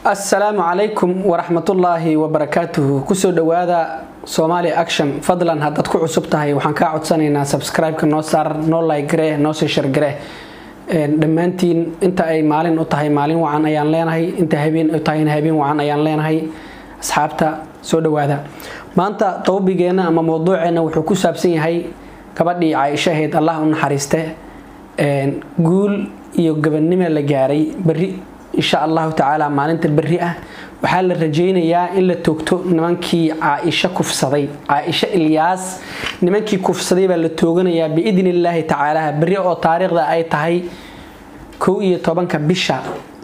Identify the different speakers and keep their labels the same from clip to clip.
Speaker 1: assalaamu calaykum waraxmatullaahi wabarakaatuhu kusoo dhowaada somaali action fadlan haddaad ku cusub tahay waxaan kaa codsanaynaa subscribe-ka noo saar noo like-garee noo sii shargaree dhammaantiin inta ay maalin u tahay maalin wacan ayaan leenahay inta habeen u tahayna habeen wacan ayaan leenahay asxaabta soo dhowaada maanta towbigeenna ama mowduuceenna wuxuu ku saabsan yahay gabadhii caaisho ahayd allah u naxariiste guul iyo gabadnimo la gaaray beri insha allahu tacaala maalinta beri ah waxaa la rajaynayaa in la toogto nimankii caaisho kufsaday caaisho ilyaas nimankii kufsaday baa la tooganayaa biidni illaahi tacaala beri oo taariikhda ay tahay kow iyo tobanka bisha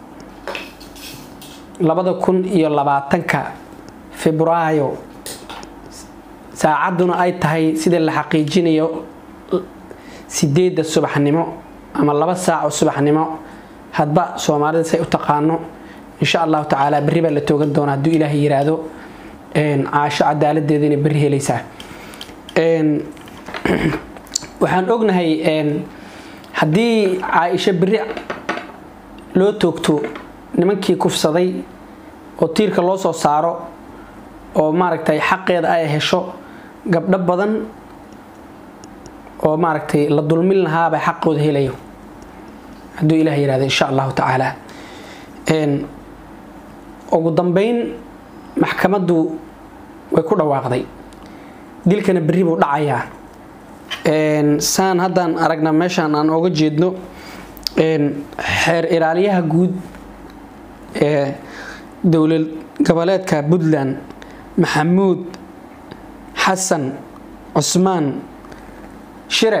Speaker 1: labada kun iyo labaatanka febraayo saacadduna ay tahay sida la xaqiijinayo sideedda subaxnimo ama laba saaco subaxnimo hadba soomaalida say u taqaano insha allahu tacaala berri baa la toogan doona hadduu ilaahay yiraahdo caasho cadaaladeeda inay berri helaysaa waxaan ognahay haddii caaisho berri loo toogto nimankii kufsaday oo tiirka loo soo saaro oo maaragtay xaqeeda ay hesho gabdho badan oo maaragtay la dulmin lahaabay xaqooda helayo hadduu ilaah yirahdo insha allahu tacaala ugu dambeyn maxkamaddu way ku dhawaaqday dilkana berri buu dhacayaa saan haddaan aragna meeshaan aan oga jeedno xeer ilaaliyaha guud ee dowlad goboleedka puntland maxamuud xasan cusmaan shire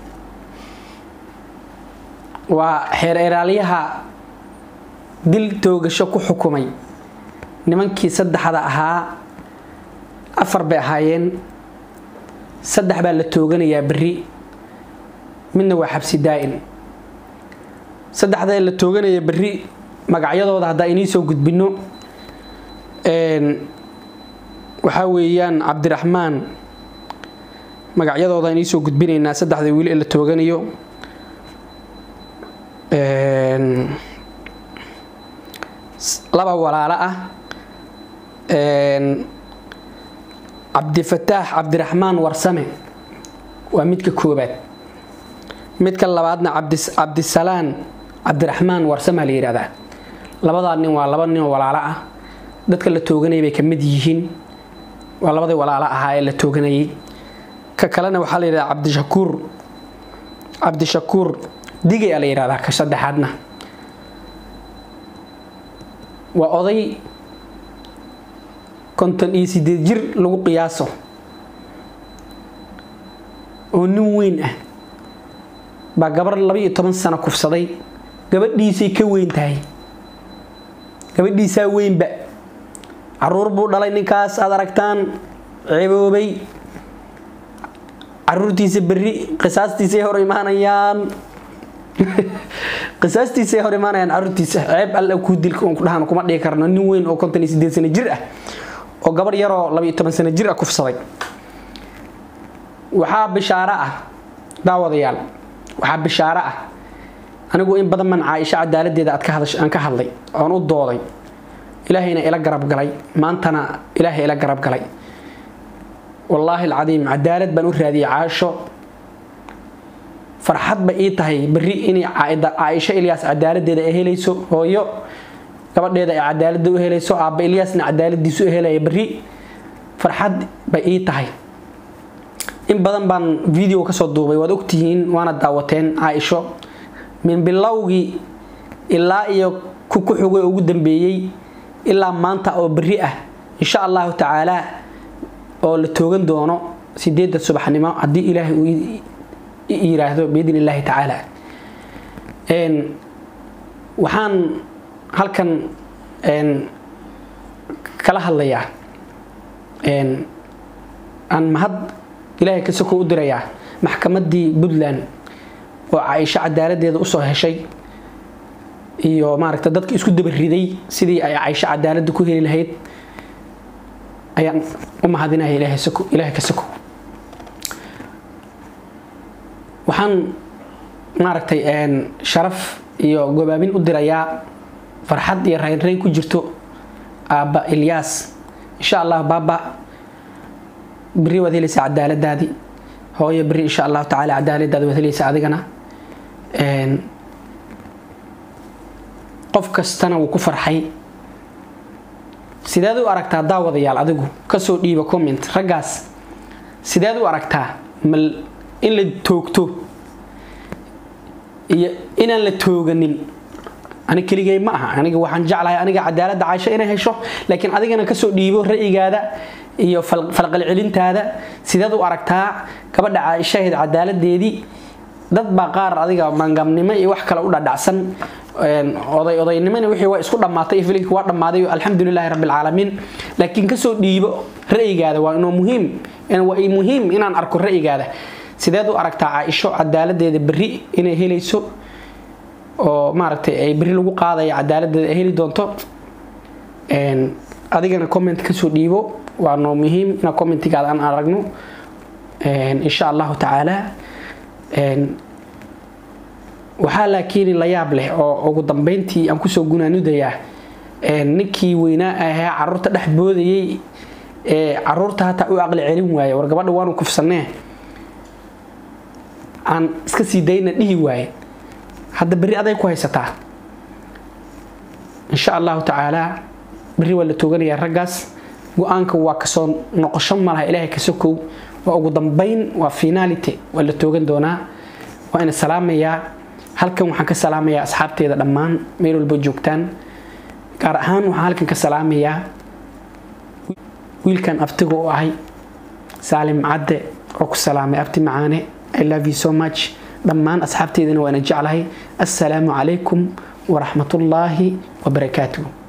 Speaker 1: waa xeer ilaaliyaha dil toogasho ku xukumay nimankii saddexda ahaa afar bay ahaayeen saddex baa la tooganayaa berri midna waa xabsi daa-in saddexda la tooganaya berri magacyadooda haddaa inii soo gudbino waxaa weeyaan cabdiraxmaan magacyadooda inii soo gudbinaynaa saddexda wiil ee la tooganayo laba walaalo ah cabdifataax cabdiraxmaan warsame waa midka koobaad midka labaadna cabdisalaan cabdiraxmaan warsame la yihahdaa labadaa nin waa laba nin oo walaalo ah dadka la tooganayay bay ka mid yihiin waa labadii walaalo ahaa ee la tooganayay ka kalena waxaa la yidhahdaa cabdishakuur cabdishakuur digay a la yihahdaa ka saddexaadna waa oday konton iyo sideed jir lagu qiyaaso oo nin weyn ah baa gabar laba iyo toban sano kufsaday gabadhiisay ka weyn tahay gabadhiisaa weynba caruur buu dhalay ninkaas aad aragtaan ceeboobay caruurtiisa berri qisaastiisay hor imaanayaan qisaastiisay hor imaanayaan caruurtiisa ceeb alla kuu dilka ku dhahan kuma dhigi karno nin weyn oo konton iyo sideed sano jir ah oo gabar yaroo laba iyo toban sano jir ah kufsaday waxaa bishaaro ah daawadayaal waxaa bishaaro ah anigu in badan man caaisho cadaaladeeda aad aan ka hadlay oon u dooday ilaahayna ila garab galay maantana ilaahay ila garab galay wallaahi alcadiim cadaalad baan u raadiyay caasho farxad ba ii tahay berri inay caaisho ilyaas cadaaladeeda ay helayso hooyo gabadheeda ay cadaalada u helayso aabba ilyaasna cadaaladiisu u helaya berri farxad ba ii tahay in badan baan video kasoo duubay waad ogtihiin waana daawateen caaisho min bilowgii ilaa iyo ku ku xugay ugu dambeeyey ilaa maanta oo berri ah insha allahu tacaala oo la toogan doono sideedda subaxnimo haddii ilaahay uu yiraahdo biidn illaahi tacaala waxaan halkan kala hadlayaa aan mahad ilaahay ka soko u dirayaa maxkamaddii puntland oo caaisho cadaaladeeda usoo heshay iyo maaragta dadka isku dabariday sidii ay caaisho cadaaladda ku heli lahayd ayaan u mahadinaya ilaahay ka soko waxaan maaragtay sharaf iyo gobaabin u dirayaa farxad iyo raynrayn ku jirto aabba ilyaas insha allah baaba beri waad helaysaa cadaaladaadii hooyo beri insha allahu tacaala cadaaladaadi waad helaysaa adigana qof kastana wuu ku farxay sideed u aragtaa daawadayaal adigu kasoo dhiiba comment raggaas sideed u aragtaa mal in la toogto iyo inaan la tooganin ani keligay ma aha aniga waxaan jeclahay aniga cadaaladda caysho inay hesho laakiin adigana kasoo dhiibo ra'yigaada iyo falqalcelintaada sideed u aragtaa gabadha caaishaheed cadaaladeedii dad baa qaar adiga maangamnimo iyo wax kale u dhadhacsan oday odaynimona wixii waa isku dhammaatay filimkii waa dhammaaday alxamdulilaahi rabbilcaalamiin laakiin kasoo dhiibo ra'yigaada waa inuu muhiim waa muhiim inaan arko ra'yigaada sideed u aragtaa caaisho cadaaladeeda berri inay helayso oo maaragtay ay berri lagu qaadaya cadaaladeeda ay heli doonto adigana comment kasoo dhiibo waa noo muhiim inaa commentigaada aan aragno insha allahu tacaala waxaa laakiin la yaab leh oo ugu dambeyntii aan kusoo gunaanudayaa ninkii weynaa ahaa caruurta dhex boodayay ee caruurta hataa u aqli celin waaye war gabadha waanu kufsanee aan iska sii dayna dhihi waaye hadda berri aday ku haysataa insha allahu tacaalaa berri waa la tooganayaa raggaas go-aanka waa kasoo noqosho malaha ilaahay ka sokow waa ugu dambeyn waa finality waa la toogan doonaa waa ina salaamayaa halkan waxaan ka salaamayaa asxaabteeda dhammaan meel walba joogtaan gaar ahaan waxaan halkan ka salaamayaa wiilkan abtiga u ahay saalim cadde oo ku salaamay abti macaane i love you so much dhammaan asxaabteedana waana jeclahay assalaamu calaykum waraxmatullaahi wabarakaatuh